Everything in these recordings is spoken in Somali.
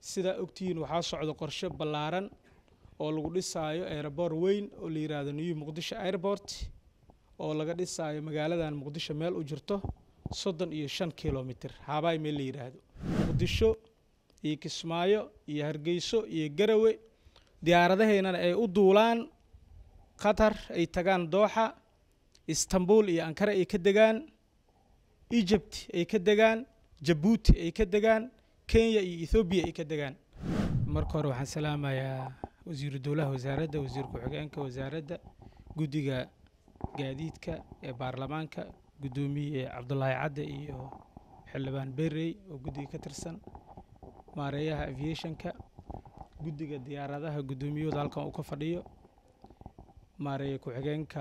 sidaa ogtihiin waxaa socda qorshe ballaaran oo lagu dhisaayo aeroboor weyn oo la yidhaahdo new muqdisho airport oo laga dhisaayo magaaladan muqdisho meel u jirto soddon iyo shan kilomitr haabaay meel la yidhaahdo muqdisho iyo kismaayo iyo hargeyso iyo garawe diyaaradaheynana ay u duulaan qatar ay tagaan dooxa istanbul iyo ankara ay ka degaan egypt ay ka degaan jabuuti ay ka degaan kenya iyo ethoobiya ay ka degaan marka hore waxaan salaamayaa wasiiru dowlaha wasaaradda wasiir ku-xigeenka wasaaradda guddiga gaadiidka ee baarlamaanka guddoomiye cabdulaahi cadde iyo xildhibaan berrey oo guddiga ka tirsan maareeyaha aviationka guddiga diyaaradaha guddoomiyahooda halkan uu ka fadhiyo maareeye ku-xigeenka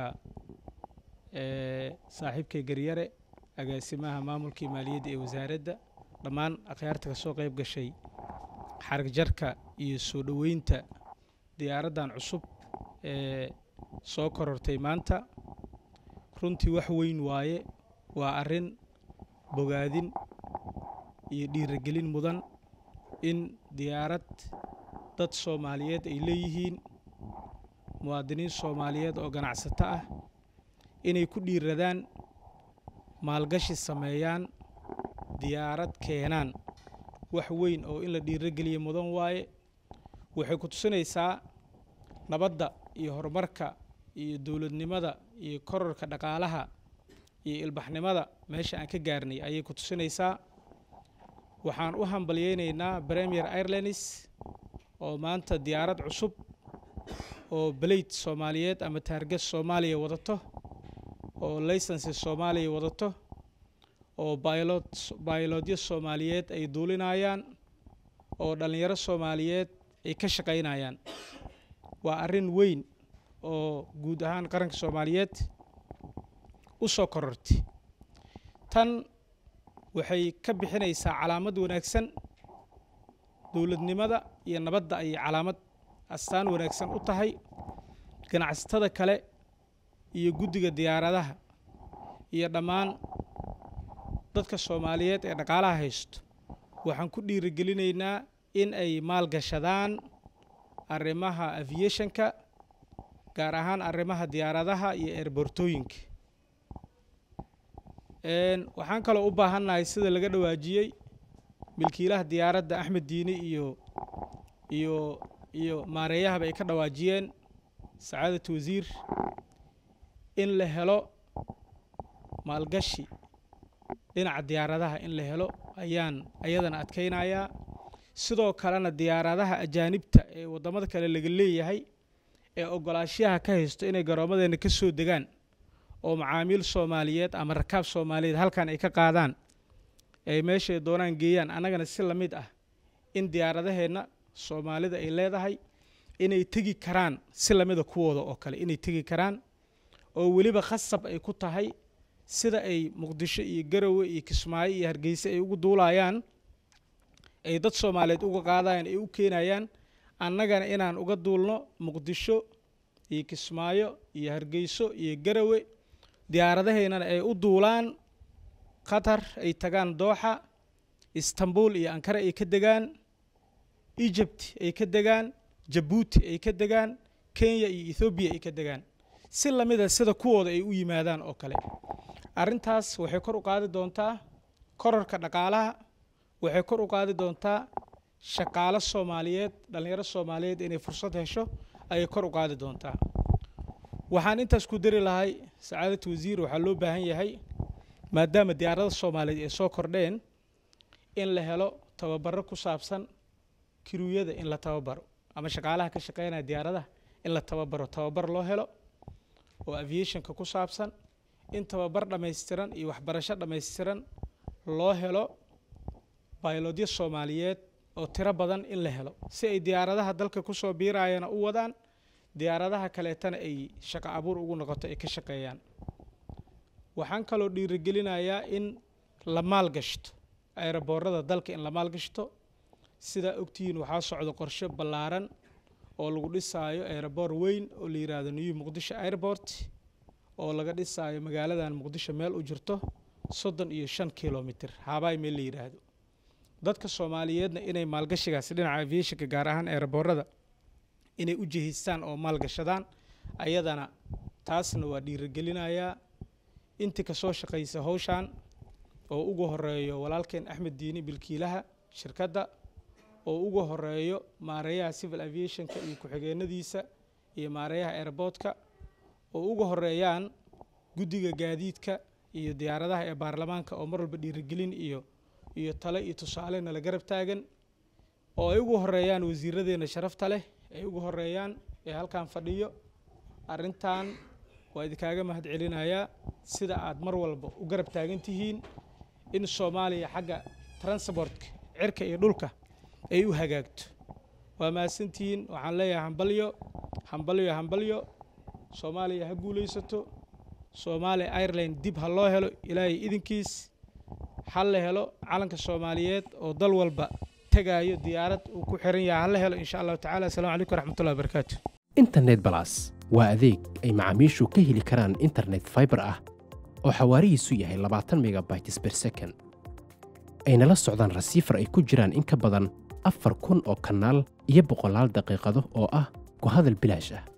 ee saaxiibkay garyare agaasimaha maamulkii maaliyadda ee wasaaradda dhammaan akhyaarta ka soo qayb gashay xarag jarka iyo soo dhoweynta diyaaraddan cusub ee soo korortay maanta runtii wax weyn waaye waa arrin bogaadin iyo dhiiragelin mudan in diyaarad dad soomaaliyeed ay leeyihiin muwaadiniin soomaaliyeed oo ganacsato ah inay ku dhiiradaan maalgashi sameeyaan diyaarad keenaan wax weyn oo in la dhiirogeliya mudan waaye waxay ku tusinaysaa nabadda iyo horumarka iyo dowladnimada iyo kororka dhaqaalaha iyo ilbaxnimada meesha aan ka gaarnay ayay ku tusinaysaa waxaan u hambalyeynaynaa premier airlines oo maanta diyaarad cusub oo baleyt soomaaliyeed ama taarget soomaaliya wadato oo laysansi soomaaliya wadato oo baylod baylodyo soomaaliyeed ay duulinayaan oo dhallinyaro soomaaliyeed ay ka shaqaynayaan waa arrin weyn oo guud ahaan qaranka soomaaliyeed u soo korortay tan waxay ka bixinaysaa calaamad wanaagsan dowladnimada iyo nabadda ayay calaamad astaan wanaagsan u tahay ganacsatada kale iyo guddiga diyaaradaha iyo dhammaan dadka soomaaliyeed ee dhaqaalaha haysto waxaan ku dhiirigelinaynaa in ay maalgashadaan arrimaha aviationka gaar ahaan arrimaha diyaaradaha iyo eerbortooyinka waxaan kaloo u baahannahay sida laga dhawaajiyey milkiilaha diyaaradda axmed diini iyo iyo iyo maareeyahaba ay ka dhawaajiyeen sacaadat wasiir in la helo maalgashi dhinaca diyaaradaha in la helo ayaan ayadana adkaynayaa sidoo kalena diyaaradaha ajaanibta ee waddamada kale laga leeyahay ee ogolaashaha ka haysto inay garoommadeenna ka soo degaan oo macaamiil soomaaliyeed ama rakaab soomaaliyeed halkan ay ka qaadaan ay meeshay doonaan geeyaan annagana si la mid ah in diyaaradaheenna soomaalida ay leedahay inay tegi karaan si lamida kuwooda oo kale inay tegi karaan oo weliba khasab ay ku tahay sida ay muqdisho iyo garowe iyo kismaayo iyo hargeyse ay ugu duulayaan ay dad soomaaliyeed uga qaadayaan ay u keenayaan annagana inaan uga duulno muqdisho iyo kismaayo iyo hargeyso iyo garowe diyaaradaheynana ay u duulaan qatar ay tagaan dooxa istanbul iyo ankara ay ka degaan egypt ay ka degaan jabuuti ay ka degaan kenya iyo ethoobiya ay ka degaan si lamida sida kuwooda ay u yimaadaan oo kale arrintaas waxay kor u qaadi doontaa kororka dhaqaalaha waxay kor u qaadi doontaa shaqaalo soomaaliyeed dhallinyaro soomaaliyeed inay fursad hesho ayay kor u qaadi doontaa waxaan intaas ku dari lahay sacaadat wasiir waxaa loo baahan yahay maadaama diyaarada soomaaliyeed ay soo kordheen in la helo tababaro ku saabsan kiruyada in la tababaro ama shaqaalaha ka shaqeynaya diyaaradaha in la tababaro tababar loo helo oo aviationka ku saabsan in tababar dhammaystiran iyo waxbarasho dhammaystiran loo helo baylodyo soomaaliyeed oo tiro badan in la helo si ay diyaaradaha dalka kusoo biirayana u wadaan diyaaradaha kaleetana ay shaqo abuur ugu noqoto ay ka shaqeeyaan waxaan kaloo dhiirigelinayaa in la maalgashto aeroboorada dalka in la maalgashto sidaa ogtihiin waxaa socda qorshe ballaaran oo lagu dhisaayo aeroboor weyn oo la yidhaahdo new muqdisho airport oo laga dhisaayo magaaladan muqdisho meel u jirto soddon iyo shan kilomitr haabaay meel la yidhaahdo dadka soomaaliyeedna inay maalgashigaasi dhinaca aviationka gaar ahaan eeraboorada inay u jihaystaan oo maalgashadaan ayadana taasna waa dhiirigelinayaa intii kasoo shaqaysa howshan oo ugu horeeyo walaalkeen axmed diini bilkiilaha shirkadda oo ugu horeeyo maareeyaha civil aviationka iyo ku-xigeenadiisa iyo maareeyaha airboodka oo ugu horeeyaan guddiga gaadiidka iyo diyaaradaha ee baarlamaanka oo mar walba dhiirigelin iyo iyo tale iyo tusaale nala garab taagan oo ay ugu horeeyaan wasiiradeenna sharafta leh ay ugu horeeyaan ee halkan fadhiyo arrintan waa idinkaaga mahad celinayaa sida aad mar walba u garab taagan tihiin in soomaaliya xagga transportka cirka iyo dhulka ay u hagaagto waa mahadsantihiin waxaan leeyahay hambalyo hambalyo hambalyo soomaaliya ha guulaysato soomaaliya ireland dib ha loo helo ilaahay idinkiis ha la helo calanka soomaaliyeed oo dal walba tegaayo diyaarad uu ku xiran yahay ha la helo insha allahu tacala assalamu calaykum waraxmatullahi wabarakaatu internet balas waa adeeg ay macaamiishu ka heli karaan internet fiber ah oo xawaarihiisu yahay labaatan megabytes per second ayna la socdaan rasiifar ay ku jiraan in ka badan afar kun oo kanaal iyo boqolaal daqiiqado oo ah ku hadal bilaash ah